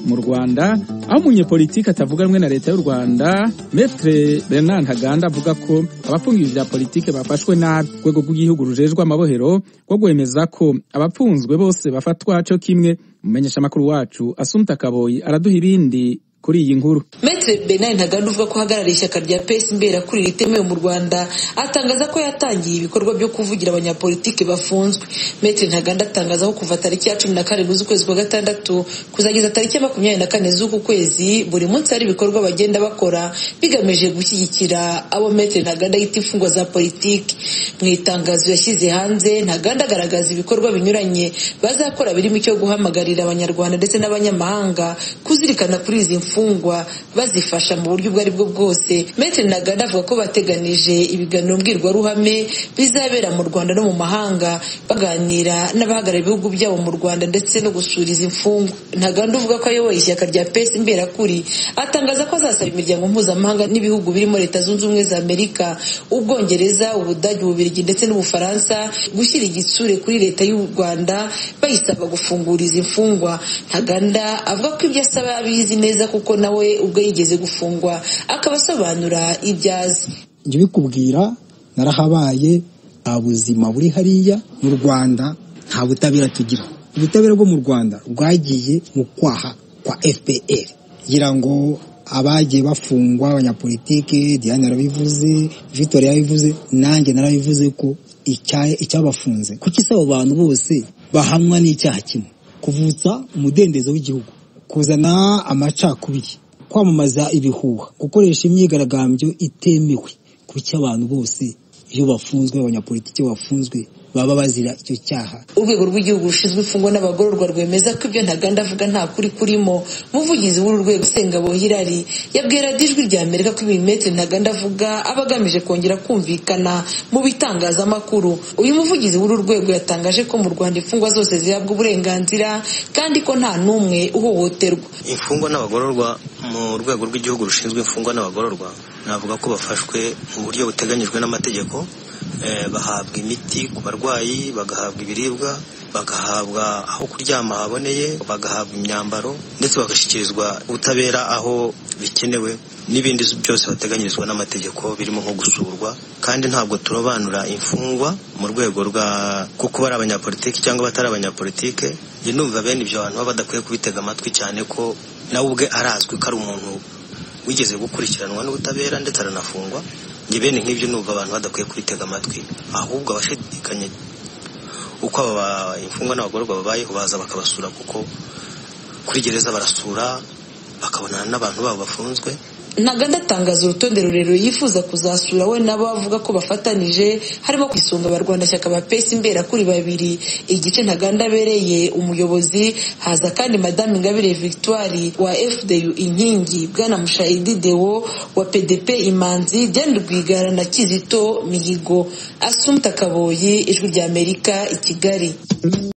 mu rwanda aho umunyepolitiki atavuga rumwe na leta y'u rwanda metre bernard ntaganda avuga ko abapfungije bya politike bafashwe nabi urwego rw'igihugu rujejwe amabohero rwo rwemeza ko abapfunzwe bose bafatwa cyo kimwe umumenyeshamakuru wacu asumta kaboyi araduha ibindi kuri iyi nkuru Maitre Benard Ntaganda uvuga ko ahagarariye ishyaka rya PS mberakurira ritemewe mu Rwanda atangaza ko yatangiye ibikorwa byo kuvugira abanyapolitiki bafunzwe Maitre Ntaganda atangaza ko kuva tariki ya cumi na karindwi z'ukwezi kwa gatandatu kuzageza tariki ya makumyabiri na kane z'uku kwezi buri munsi hari ibikorwa bagenda bakora bigamije gushyigikira abo Maitre Ntaganda yita imfungwa za politiki mu itangazo yashyize hanze Ntaganda agaragaza ibikorwa binyuranye bazakora birimo icyo guhamagarira abanyarwanda ndetse n'abanyamahanga kuzirikana kuri izi mfungwa imfungwa bazifasha mu buryo ubwo ari bwo bwose Maitre Ntaganda avuga ko bateganije ibiganiro mbwirwaruhame bizabera mu Rwanda no mu mahanga baganira n'abahagarariye ibihugu byabo mu Rwanda ndetse no gusura izi mfungwa Ntaganda uvuga ko ayoboye ishyaka rya PS Imberakuri atangaza ko azasaba imiryango mpuzamahanga n'ibihugu birimo Leta Zunze Ubumwe za Amerika Ubwongereza Ubudage Ububirigi ndetse n'Ubufaransa gushyira igitsure kuri Leta y'u Rwanda bayisaba gufungura izi mfungwa Ntaganda avuga ko ibyo asaba abizi neza kuko kuko nawe ubwo yigeze gufungwa akaba asobanura ibyo azi njye bikubwira narahabaye nta buzima buri hariya mu rwanda nta butabera tugira ubutabera bwo mu rwanda bwagiye mu kwaha kwa fpr kugira ngo abagiye bafungwa abanyapolitike diane yarabivuze victoria yarabivuze nanjye narabivuze ko icyabafunze kuko isaba abantu bose bahamwa n'icyaha kimwe kuvutsa umudendezo w'igihugu kuzana amacakubiri kwamamaza ibihuha gukoresha imyigaragambyo itemewe kuko abantu bose iyo bafunzwe abanyapolitiki bafunzwe baba bazira icyo cyaha urwego rw'igihugu rushinzwe imfungwa n'abagororwa rwemeza ko ibyo ntaganda avuga nta kuri kurimo umuvugizi w'uru rwego usengabo hirari yabwiye radiyo ijwi rya amerika ko ibimetre ntaganda avuga aba agamije kongera kumvikana mu bitangazamakuru uyu muvugizi w'uru rwego yatangaje ko mu rwanda imfungwa zose zihabwa uburenganzira kandi ko nta n'umwe uhohoterwa imfungwa n'abagororwa mu rwego rw'igihugu rushinzwe imfungwa n'abagororwa navuga ko bafashwe mu buryo buteganyijwe n'amategeko bahabwa imiti ku barwayi bagahabwa ibiribwa bagahabwa aho kuryama haboneye bagahabwa imyambaro ndetse bagashyikirizwa ubutabera aho bikenewe n'ibindi byose bateganyirizwa n'amategeko birimo nko gusurwa kandi ntabwo turobanura imfungwa mu rwego rwa kuko bari abanyapolitiki cyangwa batari abanyapolitike njye numva bene ibyo bantu baba badakwiye kubitega amatwi cyane ko nawe ubwe arazwi ko ari umuntu wigeze gukurikiranwa n'ubutabera ndetse aranafungwa njye bene nk'ibyo numva abantu badakwiye kubitega amatwi ahubwo abashidikanya uko aba imfungwa n'abagororwa babayeho baza bakabasura kuko kuri gereza barasura bakabonana n'abantu babo bafunzwe ntaganda atangaza urutonde rurerure yifuza kuzasura we nabo avuga ko bafatanije harimo ku isonga abarwanashyaka ba pesi imbera kuri babiri igice ntaganda abereye umuyobozi haza kandi madame ingabire victoire wa fdu inkingi bwana mushayidi dewo wa pdp imanzi diane rwigara na kizito mihigo asumta kaboyi ijwi ry'amerika i kigali